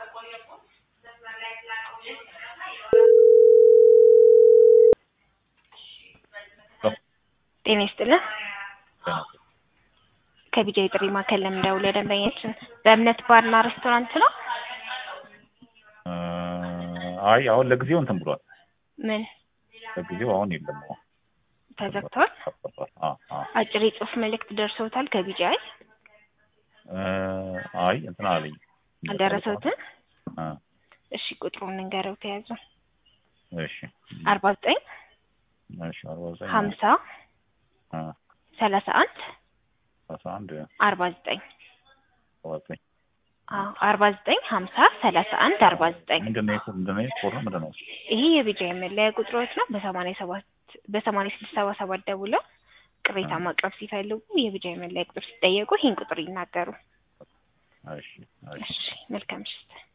ጤና ይስጥልን። ከቢጃ የጥሪ ማዕከል ለምንደውለው ደንበኛችን በእምነት ባርና ሬስቶራንት ነው። አይ አሁን ለጊዜው እንትን ብሏል። ምን ለጊዜው አሁን የለም። አሁን ተዘግቷል? ተከፍቷል። አዎ አዎ። አጭር የጽሁፍ መልእክት ደርሰውታል ከቢጃይ አይ እንትን አለኝ አልደረሰውትም? አ እሺ ቁጥሩን እንገረው ተያዙ እሺ አርባ ዘጠኝ እሺ አርባ ዘጠኝ ሀምሳ አ ሰላሳ አንድ አስራ አንድ አርባ ዘጠኝ አርባ ዘጠኝ አዎ አርባ ዘጠኝ ሀምሳ ሰላሳ አንድ አርባ ዘጠኝ ምንድን ነው የኮ- ምንድን ነው የኮድ ነው ምንድን ነው? ይሄ የቢጃይ መለያ ቁጥሮች ነው። በሰማንያ ሰባት በሰማንያ ስድስት ሰባ ሰባት ደውለው ቅሬታ ማቅረብ ሲፈልጉ የቢጃይ መለያ ቁጥር ሲጠየቁ ይህን ቁጥር ይናገሩ። እሺ እሺ እሺ መልካም ምሽት።